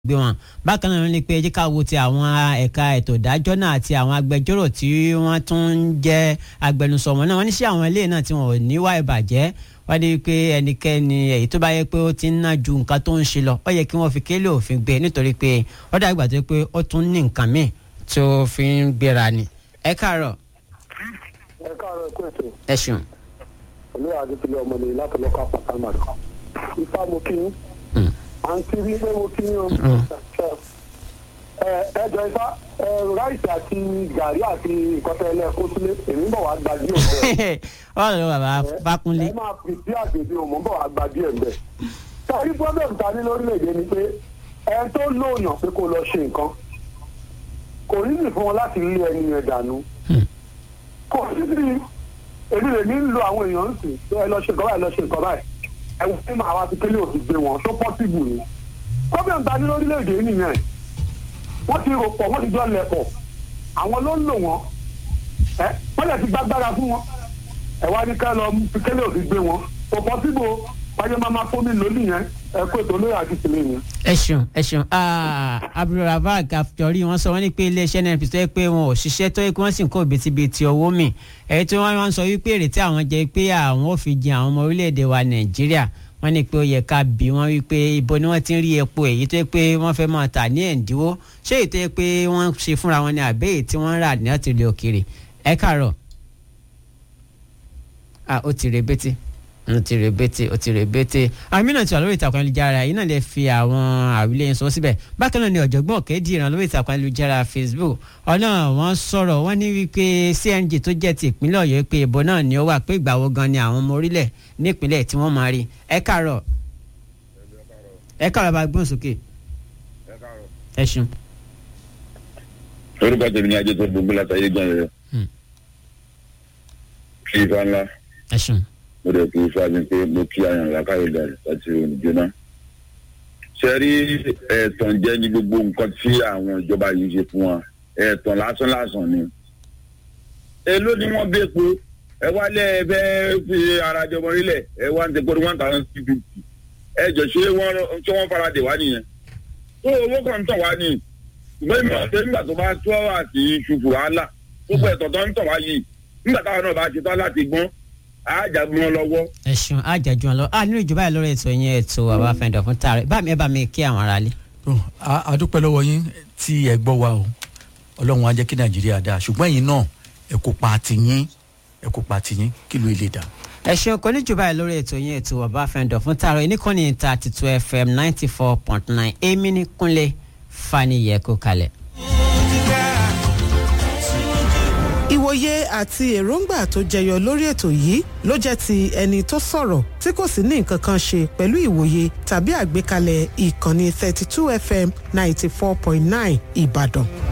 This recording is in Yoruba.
gbé wọn bákan náà ní pé jíkà wo ti àwọn ẹ̀ka ètò ìdájọ́ náà àti àwọn agbẹjọ́rò tí wọ́n tún ń jẹ́ agbẹnusọ wọn náà wọ́n ní sí àwọn ilé náà tí wọn ò níwá ìbàjẹ́ wọ́n ní pé ẹnikẹ́ni èyí tó bá yẹ pé ó ti ń ná ju nǹkan tó ń ṣe lọ ó yẹ kí wọ́n fi kélé òfin gbé nítorí pé ó dàgbà tó pé ó tún ní nǹkan míì tó fi ń gbéra ni. ẹ káàárọ̀ ẹ káàárọ̀ ẹkú ètò ẹ ṣeun. olóyè adétúlẹ ọmọlẹ láti lọkọ àpàtàmà ifá mo kí yín àǹtí rí pé mo kí yín o ẹ ẹ jọ ifá ẹ ráìsì àti gàrí àti ìkọtẹ ẹlẹ́ẹ̀kọ́ sílé èmi bọ̀ wá gba díẹ̀ bẹ́ẹ̀ ọ̀rọ̀ ló bàbá Fákúnlé. ẹ máa fi sí àgbègbè òmò bọ̀ wá gba díẹ̀ bẹ́ẹ̀ sáré pọ́blẹ́mù ta ní lórílẹ̀‐èdè ni pé ẹ tó lóòyàn pé kó lọ ṣe nǹkan kò rí nì fún wọn láti lé ẹni yẹn dànù kò sí sí èmi lè ní lo àwọn èèyàn ń sìn ẹ lọ ṣe nǹkan báyìí lọ ṣe nǹkan báyìí ẹ wọ́n fi máa wá sí kélé òfin gbé wọn tó pọ́sibù ni pọ́blẹ́mù ta ní lórílẹ̀‐èdè yìí nìyẹn wọ́n ti rò pọ̀ wọ́n ti jọ lẹ̀ pọ̀ àwọn ló ń lò wọ́n ẹ wọ́n lè ti gbàgbára fún wọn ẹ wá ní ká lọ fi kélé òfin gbé wọn kò pọ́sibù wáyé máa máa fún mi lónìí yẹn ẹ kó ètò olóyè àti tìlẹ̀ yẹn. ẹ ṣeun ẹ ṣeun abdulrafaq àfijọ́rí wọn sọ wọn ní pé iléeṣẹ́ nnp tó yẹ pé wọn ò ṣiṣẹ́ tó yẹ pé wọ́n sì ń kó bìtìbìtì owó mi èyí tí wọ́n ń sọ wípé èrè tí àwọn jẹ pé àwọn ò fi jẹ àwọn ọmọ orílẹ̀-èdè wa nàìjíríà wọ́n ní pé ó yẹ ká bí wọ́n wípé ibo ni wọ́n ti ń rí epo èyí tó yẹ pé wọ́n fẹ́ máa tà ní ẹ̀ǹdínwó ṣé èyí tó yẹ pé wọ́n ṣe fúnra wọn ní àbẹ́ èyí tí wọ́n rà ní ọ̀tìlẹ̀ òkèrè ẹ káàárọ̀ ah ó ti rebete ó ti rebete ó ti rebete àmì náà ti wà lórí ìtàkùn ayélujára yìí náà lè fi àwọn àwílé yẹn sọ síbẹ̀ bákan náà ni ọ̀jọ̀gbọ́n òkèdì ìran lórí ìtàkùn ayélujára facebook ọ̀nà wọn sọ̀rọ̀ wọ́n ní wípé cng tó jẹ́ ti ìpínlẹ̀ ọ̀yọ́ pé ìbò náà ni ó wà pé ìgbà wo gan ni àwọn ọmọ orílẹ̀ nípínlẹ̀ tí wọ́n máa rí ẹ káàárọ̀ ẹ káàárọ̀ bá gbọ́n sókè ẹ ṣeun. orúkọ tèmi ni ajé tó gbogbo látàyè gan rẹ kí ifá ńlá ẹ ṣeun. mo dẹ̀ kí ifá mi pé mo kí àyàn làkàyè dà láti oníjóná. ṣe rí ẹ̀tàn jẹ́ ní gbogbo nǹkan tí àwọn ìjọba yìí ṣe fún wa ẹ̀tàn lásán lásán ni. èló ni wọ́n bẹ́ po ẹ wálé ẹ fẹ́ fi ara jọmọ nílẹ̀ ẹ wá ń tẹ́kọ̀ọ́ one thousand two fifty ẹ jọ ṣé wọ́n ṣé wọ́n fara dè wá nìyẹn. tó owó kan ń tàn wá ni ṣùgbọ́n ìmọ̀ ọ̀sẹ̀ nígbà tó bá tó àti ṣùfù wàhálà gbogbo ẹ̀tọ́ tó ń tàn wá yìí nígbà táwọn náà bá ṣe tán láti gbọ́n àjàgbọ́n lọ́wọ́. ẹ ṣeun àjàjù wọn lọ a nínú ìjọba yìí lórí ètò yẹn ètò bàbá fẹ́ǹdọ̀ fún tààrẹ bá mi ẹ bá mi kí àwọn ará lé. a dúpẹ́ lọ́wọ́ yín tí ẹ gbọ́ wa o ọlọ́run á jẹ́ kí nàìjíríà dáa ṣùgbọ́n ẹ̀yin náà ẹ kó pa tiyín ẹ kó pa tiyín kí ló lè dà. ẹ ṣeun kò ní jùbá yìí lórí ètò yẹn ètò bàbá fẹ́ǹdọ̀ fún tààrẹ oníkànnì ìta àtìtú fm ninety four point nine èmi ní kúnlẹ̀ faniyẹ kó kalẹ̀. ìwòye àti èròǹgbà tó jẹyọ lórí ètò yìí ló jẹ́ ti ẹni tó sọ̀rọ̀ tí kò sì ní nǹkan kan ṣe pẹ̀lú ìwòye tàbí àgbékalẹ̀ ìkànnì thirty two fm ninety four point nine ìbàdàn.